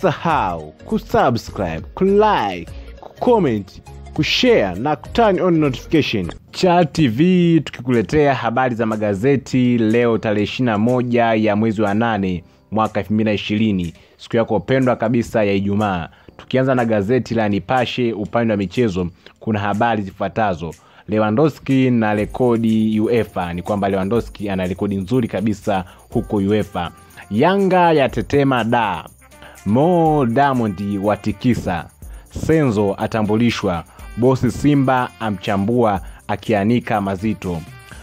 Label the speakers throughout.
Speaker 1: usisahau kusubscribe kulike kucomment kushare na kuturn on notification cha tv tukikuletea habari za magazeti leo tarehe 21 ya mwezi wa 8 mwaka 2020 siku yako pendwa kabisa ya ijumaa tukianza na gazeti la nipashe upande wa michezo kuna habari zifuatazo lewandowski na rekodi uefa ni kwamba lewandowski ana rekodi nzuri kabisa huko uefa yanga yatetema da mo diamond watikisa senzo atambulishwa bosi simba amchambua akianika mazito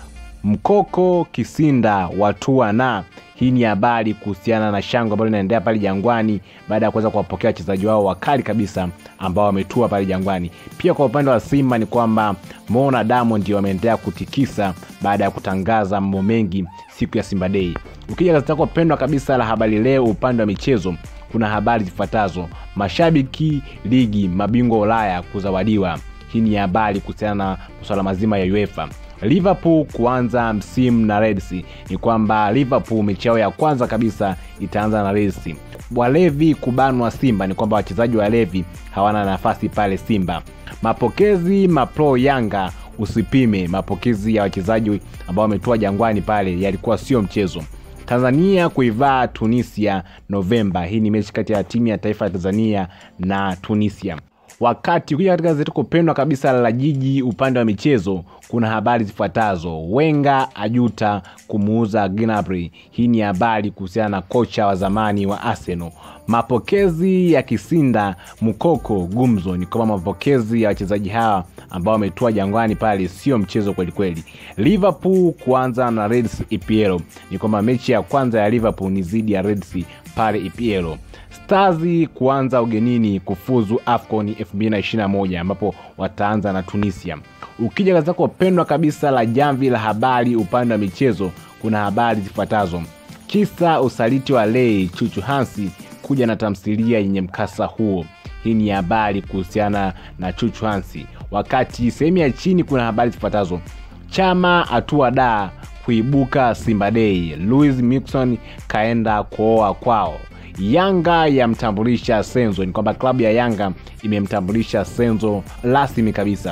Speaker 1: mkoko kisinda watua na hii ni habari kuhusiana na shangwe ambalo linaendelea pale jangwani baada ya kuweza kuwapokea wachezaji wao wakali kabisa ambao wametua pale jangwani pia kwa upande wa simba ni kwamba mo na diamond wameendelea kutikisa baada ya kutangaza mambo mengi siku ya simba dei ukija gazeti lako pendwa kabisa la habari leo upande wa michezo kuna habari zifuatazo mashabiki ligi mabingwa ulaya kuzawadiwa hii ni habari kuhusiana na masuala mazima ya uefa liverpool kuanza msimu na reds ni kwamba liverpool mechi yao ya kwanza kabisa itaanza na reds walevi kubanwa simba ni kwamba wachezaji wa levi hawana nafasi pale simba mapokezi mapro yanga usipime mapokezi ya wachezaji ambao wametoa jangwani pale yalikuwa sio mchezo tanzania kuivaa tunisia novemba hii ni mechi kati ya timu ya taifa ya tanzania na tunisia wakati ukija katika gazeti kupendwa kabisa la jiji upande wa michezo kuna habari zifuatazo wenga ajuta kumuuza gnabry hii ni habari kuhusiana na kocha wa zamani wa arsenal mapokezi ya kisinda mkoko gumzo ni kwamba mapokezi ya wachezaji hawa ambao wametua jangwani pale sio mchezo kwelikweli liverpool kuanza na reds epl ni kwamba mechi ya kwanza ya liverpool ni zidi ya reds pale epl stars kuanza ugenini kufuzu afcon 221 ambapo wataanza na tunisia ukija kazi zako pendwa kabisa la jamvi la habari upande wa michezo kuna habari zifuatazo kisa usaliti wa lei chuchu hansi kuja na tamthilia yenye mkasa huo hii ni habari kuhusiana na chuchu hansi wakati sehemu ya chini kuna habari zifuatazo chama hatua da kuibuka simba dei louis mixon kaenda kuoa kwao yanga yamtambulisha senzo ni kwamba klabu ya yanga imemtambulisha senzo rasmi kabisa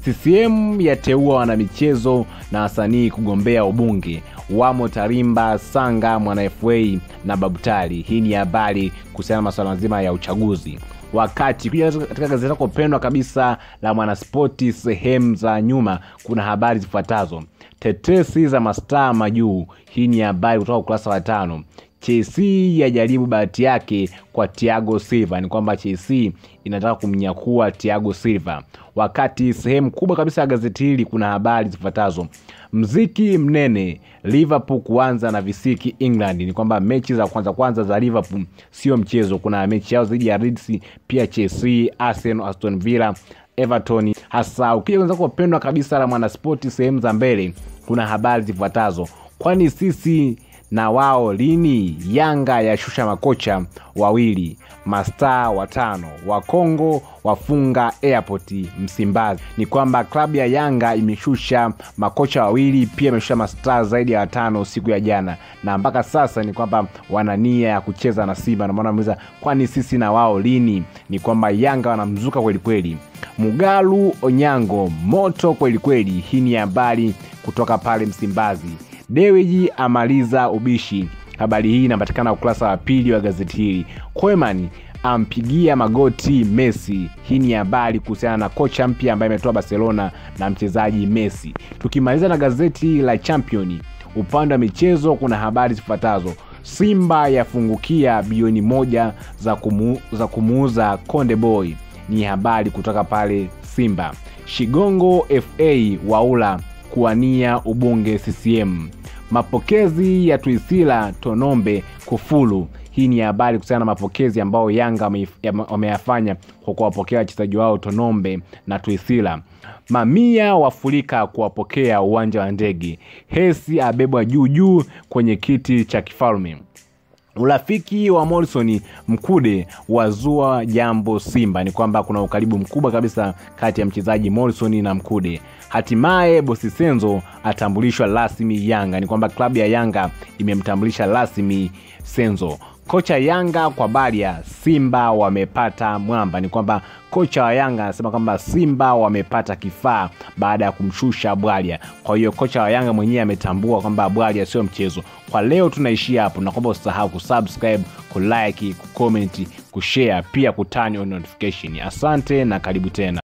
Speaker 1: ccm yateua wanamichezo na wasanii kugombea ubunge wamo tarimba sanga mwana fa na babutali hii ni habari kuhusiana na masuala mazima ya uchaguzi wakati kuja katika gazeti lako pendwa kabisa la mwanaspoti sehemu za nyuma kuna habari zifuatazo tetesi za mastaa majuu hii ni habari kutoka ukurasa wa tano chelsea yajaribu bahati yake kwa tiago silva ni kwamba chelsea inataka kumnyakua tiago silva wakati sehemu kubwa kabisa ya gazeti hili kuna habari zifuatazo mziki mnene liverpool kuanza na visiki england ni kwamba mechi za kwanza kwanza za liverpool sio mchezo kuna mechi yao dhidi ya Leeds, pia chelsea arsenal aston villa everton hasa ukija wenzako pendwa kabisa la mwanaspoti sehemu za mbele kuna habari zifuatazo kwani sisi na wao lini yanga yashusha makocha wawili mastaa watano wakongo wafunga airport msimbazi ni kwamba klabu ya yanga imeshusha makocha wawili pia imeshusha mastaa zaidi ya watano siku ya jana na mpaka sasa ni kwamba wana nia ya kucheza na simba namaana muuliza kwani sisi na wao lini ni kwamba yanga wanamzuka kwelikweli mugalu onyango moto kwelikweli hii ni habari kutoka pale msimbazi dewiji amaliza ubishi habari hii inapatikana ukurasa wa pili wa gazeti hili kweman ampigia magoti messi hii ni habari kuhusiana na kocha mpya ambaye ametoa barcelona na mchezaji messi tukimaliza na gazeti la championi upande wa michezo kuna habari zifuatazo simba yafungukia bilioni moja za, kumu, za kumuuza konde boy ni habari kutoka pale simba shigongo fa waula kuwania ubunge ccm mapokezi ya tuisila tonombe kufulu hii ni habari kuhusiana na mapokezi ambayo yanga wameyafanya kwa kuwapokea wachezaji wao tonombe na tuisila mamia wafurika kuwapokea uwanja wa ndege hesi abebwa juu juu kwenye kiti cha kifalme urafiki wa morrison mkude wazua jambo simba ni kwamba kuna ukaribu mkubwa kabisa kati ya mchezaji morrison na mkude hatimaye bosi senzo atambulishwa rasmi yanga ni kwamba klabu ya yanga imemtambulisha rasmi senzo kocha Yanga kwa habari ya Simba wamepata mwamba, ni kwamba kocha wa Yanga anasema kwamba Simba wamepata kifaa baada ya kumshusha Bwalia. Kwa hiyo kocha wa Yanga mwenyewe ametambua kwamba Bwalia sio mchezo. Kwa leo tunaishia hapo, na kwamba usisahau kusubscribe, kulike, kucomment, kushare, pia kutani on notification. Asante na karibu tena.